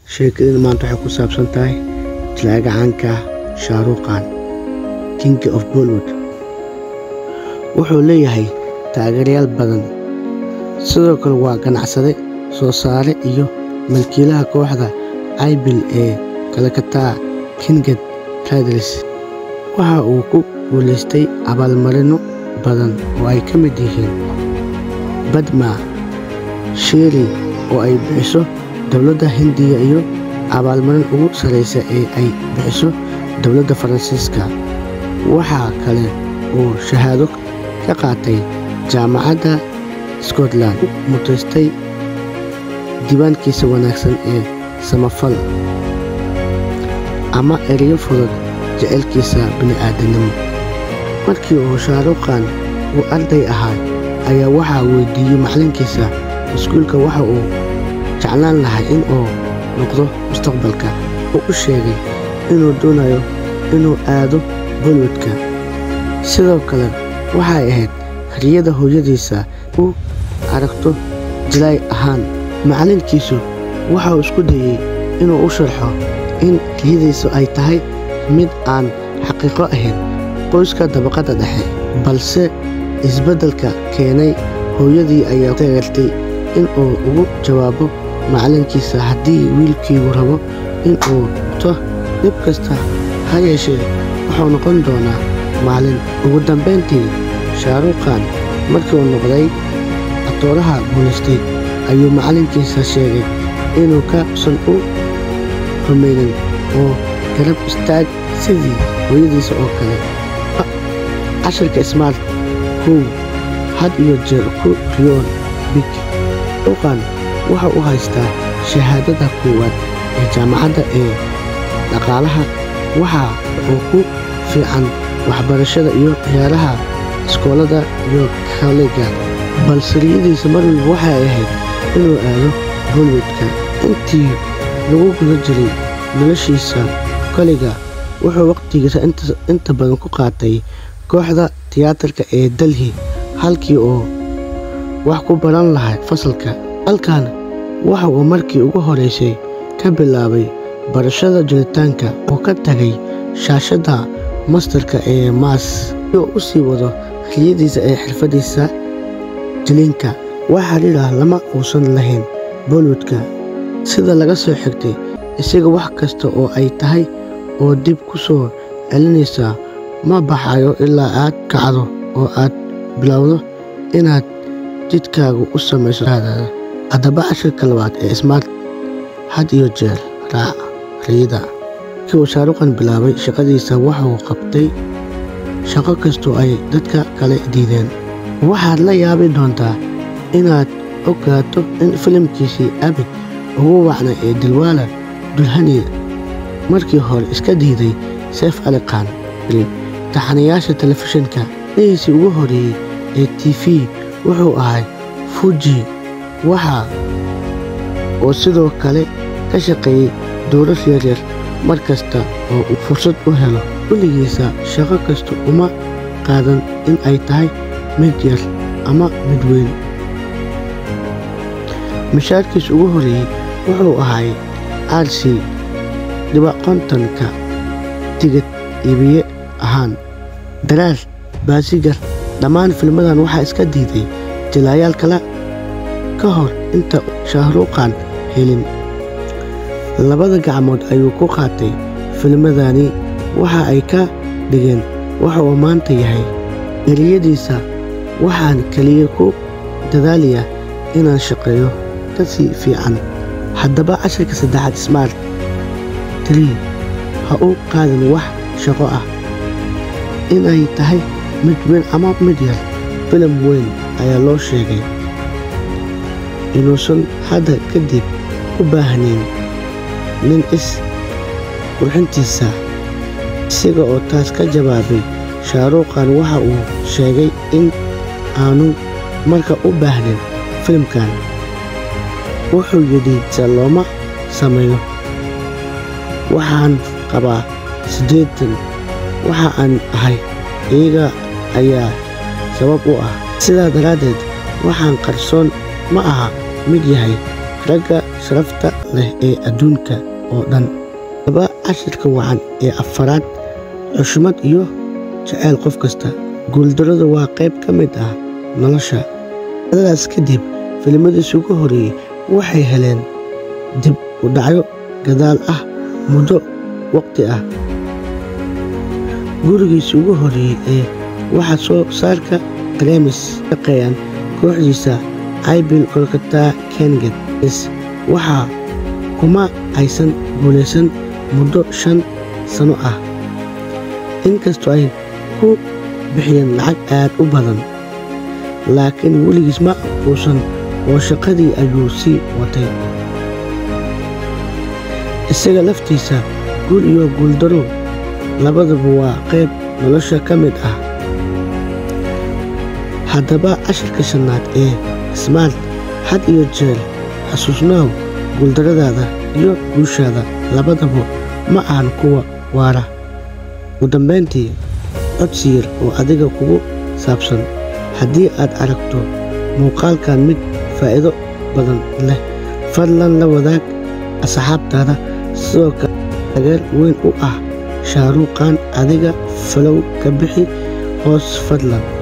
sheekadani maanta waxay ku saabsan tahay jilaaga caanka shaaruqan king of bollywood wuxuu leeyahay taageerayaal badan sidoo kale waa ganacsade soo saare iyo malkiilaha kooxda ibil ee kalakataa kinged tadris waxa uu ku guulaystay abaalmarino badan oo ay ka mid yihiin badma shiri oo ay bixiso dowladda hindiya iyo abaalmarin ugu sarraysa ee ay bixiso dowladda faransiiska waxaa kale uu shahaado ka qaatay jaamacadda scotland u mutaystay diiwaankiisa wanaagsan ee samafal ama ereyo fudud jecelkiisa bini'aadanimo markii uu shaaruqan uu arday ahaa ayaa waxaa weydiiyey macallinkiisa iskuulka waxa uu jeclaan lahay in uu noqdo mustaqbalka uu u sheegay inuu doonayo inuu aado bollywoodka sidoo kale waxay ahayd riyada hooyadiisa u aragto jilaay ahaan macallinkiisu waxa uu isku dayey inuu u sharxo in riyadiisu ay tahay mid aan xaqiiqo ahayn qoyska dabaqadda dhexe balse isbeddelka keenay hooyadii ayaa taageertay in uu ugu jawaabo macallinkiisa haddii wiilkiigu rabo in uu to dhib kasta ha yeeshee wuxuu noqon doonaa maalin ugu dambayntii shaaruqan markii uu noqday atooraha guulaystay ayuu macallinkiisa sheegay inuu ka san u rumaynin oo garab istaag sidii hooyadiisa oo kale cashirka smaart kow had iyo jeer ku riyoon big shaaruqan waxa uu haystaa shahaadada koowaad ee jaamacadda ee dhaqaalaha waxa uu ku fiican waxbarashada iyo ciyaaraha iskoolada iyo kollega balse riyadiisa mar walba waxay ahayd inuu aado bollywoodka intii lagu guda jiray noloshiisa kollega wuxuu wakhtigiisa inta badan ku qaatay kooxda tiyaatarka ee delhi halkii oo wax ku baran lahaa fasalka halkan waxa uu markii ugu horeysay ka bilaabay barashada jiritaanka oo ka tagay shaashadda mastarka ee maas iyo u sii wado riyadiisa ee xirfadiisa jiliinka wax xidhiidha lama uusan lahayn bollywoodka sida laga soo xigtay isaga wax kasta oo ay tahay oo dib ku soo celinaysa ma baxayo ilaa aad kacdo oo aad bilowdo inaad jidkaagu u samayso haddaba cashirka labaad ee smaart had iyo jeer raac riyada markii uu shaaruqan bilaabay shaqadiisa waxauu qabtay shaqo kastoo ay dadka kale diideen waxaad la yaabi doontaa inaad ogaato in filimkiisii abid ugu wacnay ee dilwaala dulhani markii hore iska diiday seef aliqaan taxanayaasha telefishinka nihiisii ugu horeeyey ee t v wuxuu ahay fuji waxa oo sidoo kale ka shaqeeyey dowlad yaryar mar kasta oo uu fursad u helo weligiisa shaqo kasta uma qaadan in ay tahay mid yar ama mid weyn mishaarkiis ugu horeeyey wuxuu ahay aarsi dhiba kontonka tigid iibiye ahaan daraar baasigar dhammaan filmadan waxaa iska diiday jilaayaal kale ka hor inta shahruqan helin labada gacmood ayuu ku qaatay filmadani waxa ay ka dhigeen waxa uu maanta yahay eriyadiisa waxaan keliya ku dadaalayaa inaan shaqeeyo kasii fiican haddaba cashirka saddexaad smaart trii ha u qaadin wax shaqo ah inay tahay mid weyn ama mid yar filim weyn ayaa loo sheegay inuusan hadda kadib u baahnayn nin is qurxintiisa isaga oo taas ka jawaabay shaaruqan waxa uu sheegay in aanu marka u baahnayn filimkan wuxuu yidhi se looma sameeyo waxaan qabaa siddeetan waxa aan ahay iyaga ayaa sabab u ah sidaa daraaddeed waxaan qarsoon ma aha mid yahay ragga sharafta leh ee adduunka oo dhan laba cashirka wacan ee afaraad xushmad iyo jaceyl qof kasta guuldarradu waa qayb ka mid ah nolosha dadaas kadib filimadiis ugu horeeyey waxay heleen dib u dhacyo gadaal ah muddo waqti ah gurigiisa ugu horeeyey ee waxaa soo saarka remis shaqeeyaan kooxdiisa ibil kolkata kenget waxaa kuma aysan guulaysan muddo shan sano ah inkastoo ay ku bixiyeen lacag aad u badan laakiin weligiis ma uusan oo shaqadii ayuu sii watay isaga laftiisa guul iyo guuldaro labadaba waa qayb nolosha ka mid ah haddaba cashirka shannaad ee smaart had iyo jeer xasuusnaaw guuldarradaada iyo guushaada labadaba ma ahan kuwa waara ugu dambayntii codsi yar oo adiga kugu saabsan haddii aad aragto muuqaalkan mid faa'iido badan leh fadlan la wadaag asxaabtaada sidoo kale taageer weyn u ah shaaruuqan adiga falow ka bixi hoos fadlan